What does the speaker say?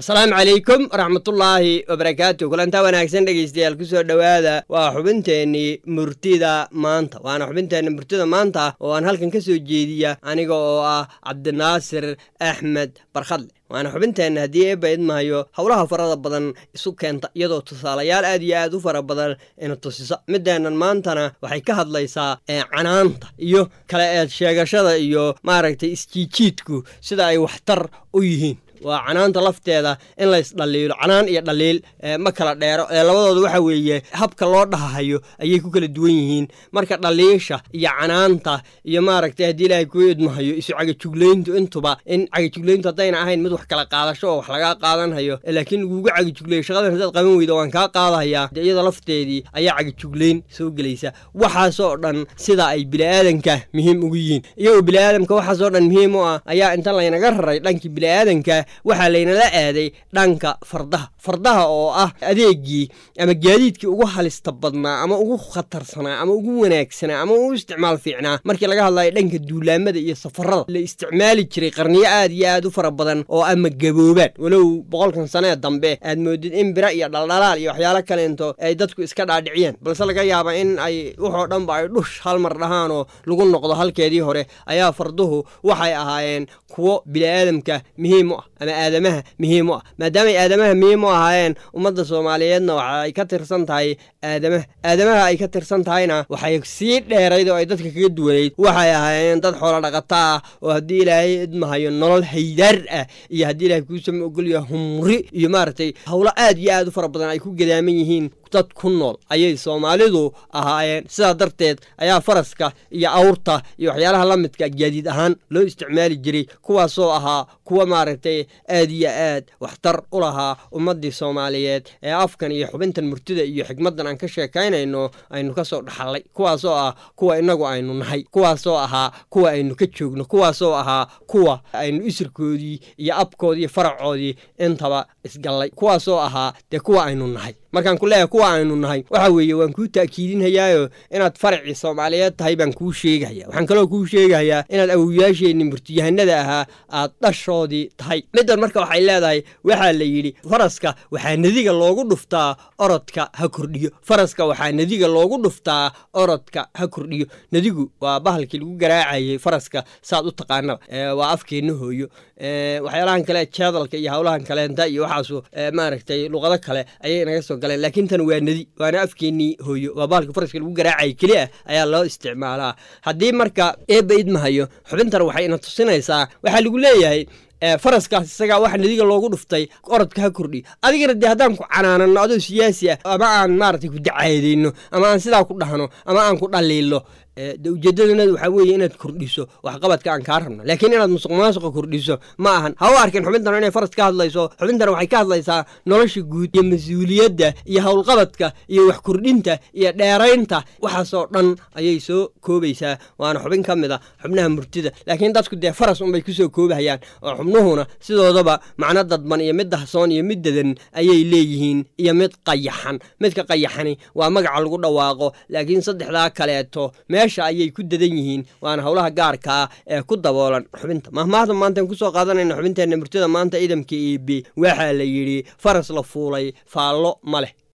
asalaamu calaykum waraxmatullaahi wabarakaatu kulantaa wanaagsan dhegaystayaal kusoo dhowaada waa xubinteennii murtida maanta waana xubinteenna murtida maanta oo aan halkan ka soo jeediya aniga oo ah cabdinaasir axmed barkhadle waana xubinteenna haddii eebba idmahayo howlaha farada badan isu keenta iyadoo tusaalayaal aad iyo aad u fara badan ina tusisa mideennan maantana waxay ka hadlaysaa canaanta iyo kala eed sheegashada iyo maaragtay isjiijiidku sida ay waxtar u yihiin waa canaanta lafteeda in laysdhaliilo canaan iyo dhaliil ma kala dheero ee labadooda waxa weeye habka loo dhahahayo ayay ku kala duwan yihiin marka dhaliisha iyo canaanta iyo maaragtay haddii ilaahay kuu idmahayo isu cagajuglayntu intuba in cagajuglayntu haddayna ahayn mid wax kala qaadasho oo wax lagaa qaadanhayo laakiin lagugu cagajuglayo shaqadan haddaad qaban weydo waan kaa qaadahayaa de iyada lafteedii ayaa cagajuglayn soo gelaysa waxaasoo dhan sida ay bini'aadanka muhiim ugu yihiin iyagoo bini'aadamka waxaasoo dhan muhiim u ah ayaa inta laynaga raray dhankii bini'aadanka waxaa laynala aaday dhanka fardaha fardaha oo ah adeegii ama gaadiidkii ugu halista badnaa ama ugu khatarsanaa ama ugu wanaagsanaa ama ugu isticmaal fiicnaa markii laga hadlayo dhanka duulaamada iyo safarada la isticmaali jiray qarniyo aad iyo aad u fara badan oo ama gaboobaan walow boqolkan sanee dambe aad moodid in bira iyo dhaldhalaal iyo waxyaalo kaleento ay dadku iska dhaadhiciyaan balse laga yaaba in ay wuxoo dhanba ay dhush hal mar dhahaanoo lagu noqdo halkeedii hore ayaa farduhu waxay ahaayeen kuwo bini'aadamka muhiim u ah ama aadamaha muhiim u ah maadaamay aadamaha muhiim u ahaayeen ummadda soomaaliyeedna waxa ay ka tirsan tahay aadamaha aadamaha ay ka tirsan tahayna waxay sii dheerayd oo ay dadka kaga duwanayd waxay ahaayeen dad xoolo dhaqata ah oo haddii ilaahay idmahayo nolol haydaar ah iyo haddii ilahay kuusama ogolyaha humri iyo maaragtay howlo aad iyo aad u fara badan ay ku gadaaman yihiin dad ku nool ayay soomaalidu ahaayeen sidaa darteed ayaa faraska iyo awrta iyo waxyaalaha la midka gaadiid ahaan loo isticmaali jiray kuwaasoo ahaa kuwa maaragtay aad iyo aad waxtar u lahaa ummaddii soomaaliyeed ee afkan iyo xubintan murtida iyo xigmaddan aan ka sheekaynayno aynu ka soo dhaxallay kuwaasoo ah kuwa innagu aynu nahay kuwaasoo ahaa kuwa aynu ka joogno kuwaasoo ahaa kuwa aynu isirkoodii iyo abkoodii iyo faracoodii intaba isgallay kuwaasoo ahaa dee kuwa aynu nahay markaan ku leeyahay kuwa aynu nahay waxa weeye waan kuu ta'kiidinhayaayo inaad faracii soomaaliyeed tahay baan kuu sheegahaya waxaan kaloo kuu sheegahayaa inaad awowyaasheenni murtiyahanada ahaa aad dhashoodii tahay middan marka waxay leedahay waxaa la yidhi faraska waxaa nadiga loogu dhuftaa orodka ha kordhiyo faraska waxaa nadiga loogu dhuftaa orodka ha kordhiyo nadigu waa bahalkii lagu garaacayay faraska saad u taqaanaba waa afkeenna hooyo waxyaalahan kale jeedalka iyo howlahan kaleenta iyo waxaasu maaragtay luqado kale ayay naga soo galeen laakiin tan waa nadi waana afkeennii hooyo waa bahalka faraska lagu garaacaya keli ah ayaa loo isticmaalaa haddii marka eebba idmahayo xubintan waxay ina tusinaysaa waxaa lagu leeyahay faraskaas isagaa waxa nadiga loogu dhuftay orodka ha kordhiyo adigana dee haddaan ku canaanano adoo siyaasi ah ama aan maaragtay ku dacaadayno ama aan sidaa ku dhahno ama aan ku dhaliilo de ujeedadanadu waxaa weeye inaad kordhiso waxqabadka aan kaa rabno laakiin inaad musuq maasuqa kordhiso ma ahan ha u arkin xubintan inay faras ka hadlayso xubintan waxay ka hadlaysaa nolosha guud iyo mas-uuliyadda iyo howlqabadka iyo wax kordhinta iyo dheeraynta waxaasoo dhan ayay soo koobaysaa waana xubin ka mid a xubnaha murtida laakiin dadku dee faras unbay kusoo koobahayaan oo xubnuhuna sidoodaba macno dadban iyo mid dahsoon iyo mid dadan ayay leeyihiin iyo mid qayaxan midka qayaxani waa magaca lagu dhawaaqo laakiin saddexdaa kaleeto meesha ayay ku dadan yihiin waana howlaha gaarka ah ee ku daboolan xubinta mahmaahda maantaan kusoo qaadanayna xubinteenna murtida maanta idamka iibi waxaa la yidhi faras la fuulay faallo ma leh